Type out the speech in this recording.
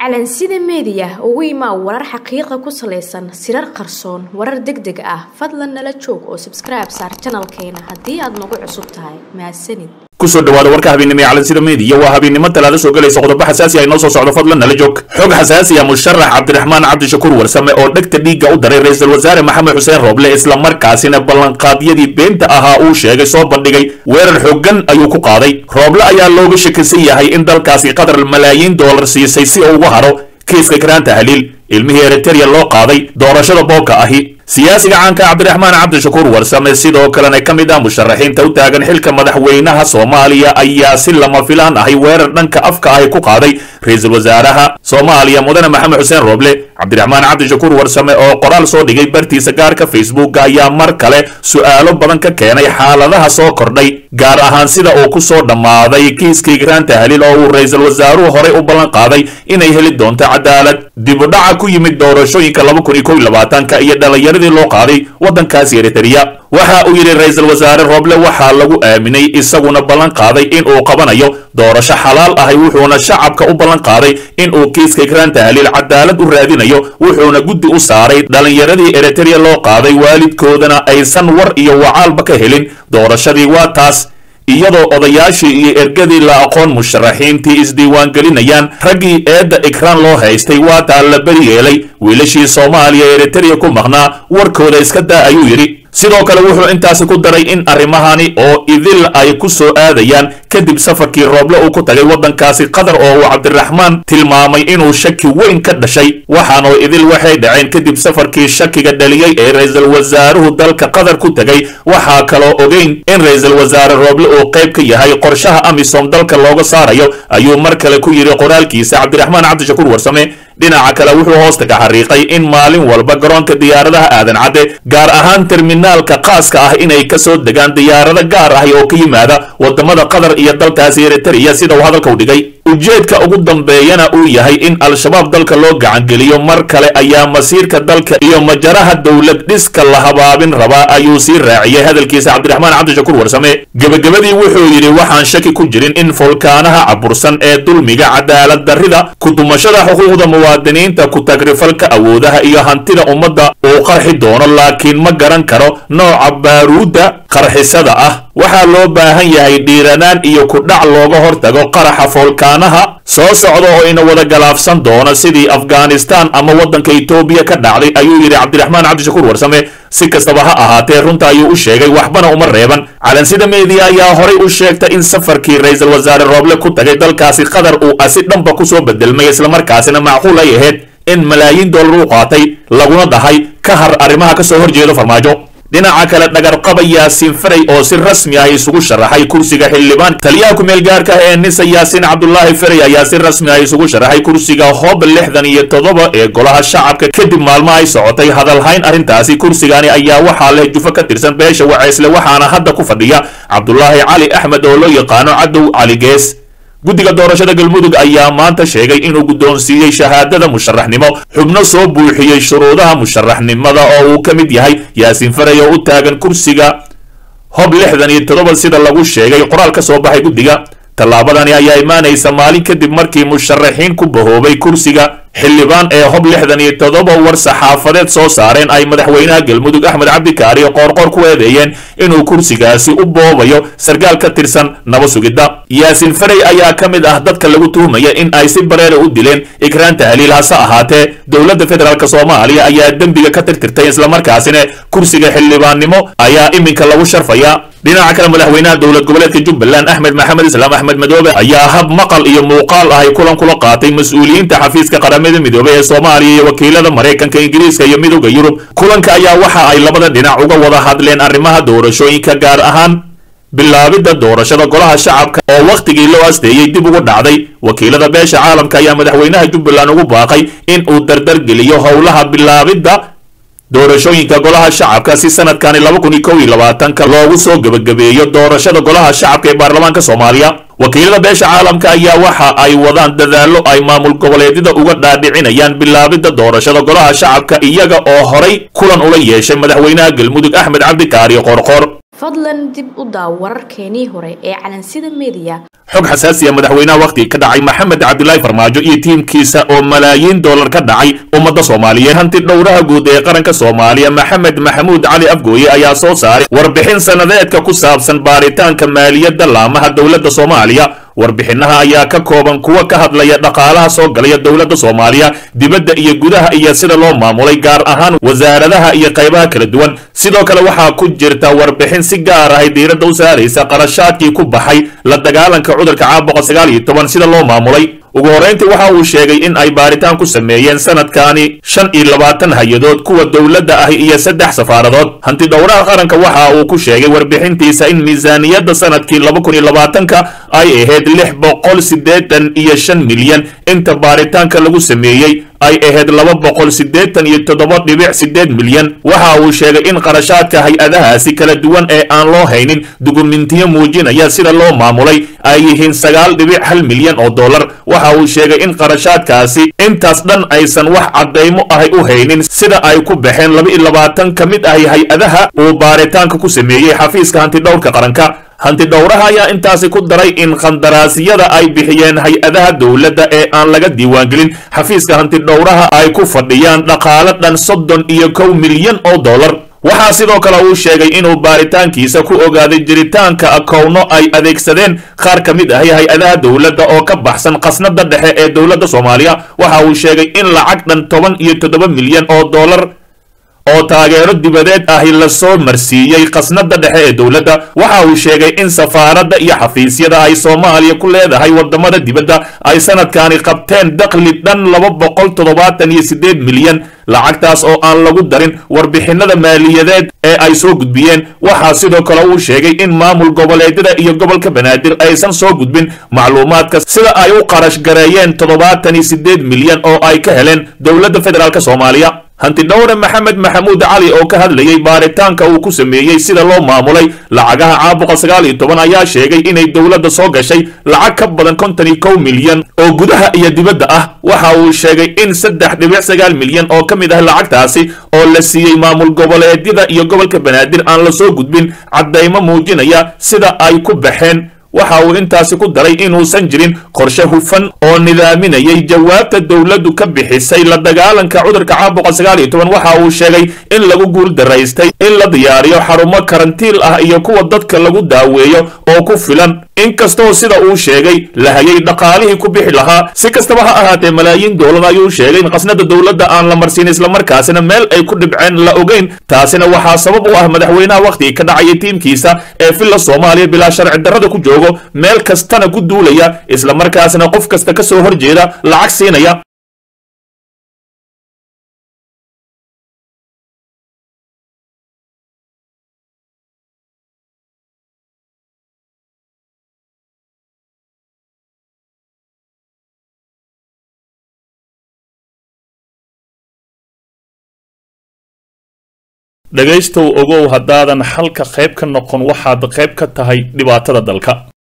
calansida meediya ugu imaa warar xaqiiqa ku salaysan sirar qarsoon warar deg deg ah fadlan nala joog oo sabskribe saar janalkeena haddii aad nagu cusub tahay mahadsanid kusoo dhawaada warka habeennimo ee calansida meediya waa habeennimo talaada soo gelaysa qodobo xasaasi ah inoo soo socdo fadlan nala joog xog xasaasi ah musharax cabdiraxmaan cabdishakuur warsame oo dhegta dhiigga u daray ra-iisul wasaare maxamed xuseen rooble islamarkaasina ballanqaadyadii beenta ahaa uu sheegay soo bandhigay weerar xooggan ayuu ku qaaday rooble ayaa looga shakisan yahay in dalkaasi qatar malaayiin doolar siisay si uu uga haro kiiska karaanta haliil ilmihii eritereya loo qaaday doorashada boobka ahi siyaasiga caanka cabdiraxmaan cabdishakuur warsame sidoo kalena ka mid ah musharaxiinta u taagan xilka madaxweynaha soomaaliya ayaa si lama filaan ahay weerar dhanka afka ahi ku qaaday ra-iisul wasaaraha soomaaliya mudane maxamed xuseen rooble cabdiraxmaan cabdishakuur warsame oo qoraal soo dhigay bartiisa gaarka facebooka ayaa mar kale su'aalo badan ka keenay xaaladaha soo kordhay gaar ahaan sida uu ku soo dhammaaday kiiskii garaanta haliil oo uu ra-iisul wasaaruhu horey u ballan qaaday inay heli doonto cadaalad dibudhaca ku yimid doorashooyinka laba kun iyo kow iyo labaatanka iyo dhallinyaradii loo qaaday waddankaasi eritereya waxa uu yidhi ra-iisul wasaare rooble waxaa lagu aaminay isaguna ballan qaaday in uu qabanayo doorasho xalaal ahay wuxuuna shacabka u ballan qaaday in uu kiiska garaanta haliil cadaalad u raadinayo wuxuuna guddi u saaray dhallinyaradii eritereya loo qaaday waalidkoodana aysan war iyo wacaalba ka helin doorashadii waa taas iyadoo odayaashii iyo ergadii la aqoon musharaxiintii isdiiwaangelinayaan raggii eedda ikraan loo haystay waa taa la beri yeelay wiilashii soomaaliya eritereya ku maqnaa warkooda iska daa ayuu yidhi sidoo kale wuxuu intaasi ku daray in arrimahani oo idil ay ku soo aadayaan kadib safarkii rooble uu ku tagay waddankaasi qatar oo uu cabdiraxmaan tilmaamay inuu shaki weyn ka dhashay waxaanoo idil waxay dhaceen kadib safarkii shakiga dhaliyey ee ra-iisul wasaaruhu dalka qatar ku tegay waxaa kaloo ogeyn in ra-iisul wasaare rooble uu qayb ka yahay qorshaha amisom dalka looga saarayo ayuu mar kale ku yidhi qoraalkiisa cabdiraxmaan cabdishakuur warsame dhinaca kale wuxuu hoosta ka xariiqay in maalin walba garoonka diyaaradaha aadan cadde gaar ahaan terminaalka khaaska ah inay ka soo degaan diyaarado gaar ahi oo ka yimaada wadamada qatar iyo dalkaasi eritereya sida uu hadalka u dhigay ujeedka ugu dambeeyana uu yahay in al-shabaab dalka loo gacangeliyo mar kale ayaa masiirka dalka iyo majaraha dowlad dhiska la habaabin rabaa ayuu sii raaciyey hadalkiisa cabdiraxmaan cabdishakuur warsame gebagabadii wuxuu yidhi waxaan shaki ku jirin in foolkaanaha cabursan ee dulmiga cadaalad darrida kudumashada xuquuqda muwaadiniinta ku-tagrifalka awoodaha iyo hantida ummadda uu qarxi doono laakiin ma garan karo nooca baaruudda qarxisada ah waxaa loo baahan yahay dhiiranaan iyo kudhac looga hortago qaraxa foolkaanaha soo socda oo ina wada galaafsan doono sidii afghanistan ama waddanka etoobiya ka dhacday ayuu yidhi cabdiraxmaan cabdishakuur warsame si kastaba ha ahaatee runta ayuu u sheegay waxbana uma reeban calansida meediya ayaa horay u sheegtay in safarkii ra-iisul wasaare rooble ku tagay dalkaasi qatar uu asi dhanba kusoo bedelmay islamarkaasina macquul ay ahayd in malaayiin dollar u qaatay laguna dahay ka har arrimaha ka soo horjeedo farmaajo dhinaca kale dhagarqaba yaasiin faray oo si rasmi ah isugu sharaxay kursiga xildhibaan taliyaha ku-meel gaarka ah ee nisa yaasiin cabdulaahi faray ayaa si rasmi ah isugu sharaxay kursiga hob lixdan iyo toddoba ee golaha shacabka kadib maalmo ay socotay hadalhayn arrintaasi kursigani ayaa waxaa leh jufo ka tirsan beesha waceysle waxaana hadda ku fadhiya cabdulaahi cali axmed oo loo yaqaano cadow cali gees guddiga doorashada galmudug ayaa maanta sheegay inuu guddoonsiiyey shahaadada musharaxnimo xubno soo buuxiyey shuruudaha musharaxnimada oo uu ka mid yahay yaasiin faray oo u taagan kursiga hob lixdan iyo toddoba sida lagu sheegay qoraal ka soo baxay guddiga tallaabadani ayaa imaanaysa maalin kadib markii musharaxiin ku bahoobay kursiga xildhibaan ee hob lixdan iyo toddoba war saxaafadeed soo saareen ay madaxweynaha galmudug axmed cabdikaari qoorqoor ku eedeeyeen inuu kursigaasi u boobayo sarkaal ka tirsan naba sugidda yaasiin faray ayaa ka mid ah dadka lagu tuhmaya in ay si bareera u dileen ikraanta haliil hase ahaatee dowladda federaalk soomaaliya ayaa dembiga ka tirtirtay islamarkaasina kursiga xildhibaannimo ayaa iminka lagu sharfaya dhinaca kale madaxweynaha dowlad goboleedka jubbaland axmed maxamed islaam axmed madoobe ayaa hab maqal iyo muuqaal ahay kulan kula qaatay mas-uuliyiinta xafiiska qaramada midoobey ee soomaaliya iyo wakiilada maraykanka ingiriiska iyo midooda yurub kulanka ayaa waxa ay labada dhinac uga wada hadleen arrimaha doorashooyinka gaar ahaan bilaabidda doorashada golaha shacabka oo wakhtigii loo asteeyey dib ugu dhacday wakiilada beesha caalamka ayaa madaxweynaha jubbaland ugu baaqay in uu dardargeliyo howlaha bilaabidda doorashooyinka golaha shacabka si sanadkani laba kun iyo kow iyo labaatanka loogu soo gebagabeeyo doorashada golaha shacabka ee baarlamaanka soomaaliya wakiilada beesha caalamka ayaa waxa ay wadaan dadaallo ay maamul goboleedyada uga dhaadhicinayaan bilaabidda doorashada golaha shacabka iyaga oo horay kulan ula yeeshay madaxweynaha galmudug axmed cabdikaari qorqor fadlan dib u daaw wararkeenii hore ee calansida meediya xog xasaasiya madaxweynaha wakhti ka dhacay maxamed cabdilaahi farmaajo iyo tiimkiisa oo malaayiin dollar ka dhacay ummadda soomaaliyeed hanti dhowraha guud ee qaranka soomaaliya maxamed maxamuud cali afgooye ayaa soo saaray warbixin sannadeedka ku saabsan baaritaanka maaliyadda laamaha dowladda soomaaliya warbixinaha ayaa ka kooban kuwa ka hadlaya dhaqaalaha soo galaya dowladda soomaaliya dibadda iyo gudaha iyo sida loo maamulay gaar ahaan wasaaradaha iyo qaybaha kala duwan sidoo kale waxaa ku jirta warbixin si gaar ahay diiradda u saaraysa qarashaadkii ku baxay la dagaalanka cudurka caabuqa sagaal iyo toban sida loo maamulay ugu horrayntii waxa uu sheegay in ay baaritaan ku sameeyeen sanadkaani shan iyo labaatan hay-adood kuwa dowladda ahi iyo saddex safaaradood hanti dhowraha qaranka waxa uu ku sheegay warbixintiisa in miisaaniyadda sanadkii laba kun iyo labaatanka ay ahayd lix boqol siddeetan iyo shan milyan inta baaritaanka lagu sameeyey ay ahayd laba boqol siddeetan iyo toddoba dhibic siddeed milyan waxa uu sheegay in qarashaadka hay-adahaasi kala duwan ee aan loo haynin dukumentiyo muujinaya sida loo maamulay ay yihiin sagaal dhibic hal milyan oo dollar waxa uu sheegay in qarashaadkaasi intaas dhan aysan wax caddaymo ahay u haynin sida ay ku baxeen laba iyo labaatan ka mid ahi hay-adaha uu baaritaanka ku sameeyey xafiiska hantidhowrka qaranka hanti dhowraha ayaa intaasi ku daray in khandaraasyada ay bixiyeen hay-adaha dowladda ee aan laga diiwaangelin xafiiska hanti dhowraha ay ku fadhiyaan dhaqaale dhan soddon iyo kow milyan oo dollar waxaa sidoo kale uu sheegay inuu baaritaankiisa ku ogaaday jiritaanka akowno ay adeegsadeen qaar ka mid ahi hay-adaha dowladda oo ka baxsan khasnada dhexe ee dowladda soomaaliya waxa uu sheegay in lacag dhan toban iyo toddoba milyan oo dollar oo taageero dibadeed ahi lasoo marsiiyey khasnada dhexe ee dowladda waxa uu sheegay in safaaradda iyo xafiisyada ay soomaaliya ku leedahay wadamada dibadda ay sanadkani qabteen dakhli dhan laba boqol toddobaatan iyo siddeed milyan lacagtaas oo aan lagu darin warbixinada maaliyadeed ee ay soo gudbiyeen waxaa sidoo kale uu sheegay in maamul goboleedyada iyo gobolka banaadir aysan soo gudbin macluumaadka sida ay u qarash gareeyeen toddobaatan iyo siddeed milyan oo ay ka heleen dowladda federaalk soomaaliya hanti dhowre maxamed maxamuud cali oo ka hadlayey baaritaanka uu ku sameeyey sida loo maamulay lacagaha caabuqa sagaal iyo toban ayaa sheegay inay dowladda soo gashay lacag ka badan konton iyo kow milyan oo gudaha iyo dibadda ah waxa uu sheegay in saddex dhibic sagaal milyan oo ka mid ah lacagtaasi oo la siiyey maamul goboleedyada iyo gobolka banaadir aan la soo gudbin caddaymo muujinaya sida ay ku baxeen waxa uu intaasi ku daray inuusan jirin qorshe hufan oo nidaaminayay jawaabta dowladdu ka bixisay la dagaalanka cudurka caabuqa sagaal iyo toban waxa uu sheegay in lagu guul daraystay in la diyaariyo xarumo karantiil ah iyo kuwa dadka lagu daaweeyo oo ku filan inkastoo sida uu sheegay la hayay dhaqaalihii ku bixi lahaa si kastaba ha ahaatee malaayiin doolar ayuu sheegay in khasnada dowladda aan la marsiin islamarkaasina meel ay ku dhibceen la ogeyn taasina waxaa sabab u ah madaxweynaha wakhtigii ka dhacaya tiimkiisa ee villa soomaaliya bilaa sharci darrada ku joogo meel kastana ku duulaya islamarkaasina qof kasta ka soo horjeeda lacag siinaya dhegaystow ogow haddaadan xalka qayb ka noqon waxaad qayb ka tahay dhibaatada dalka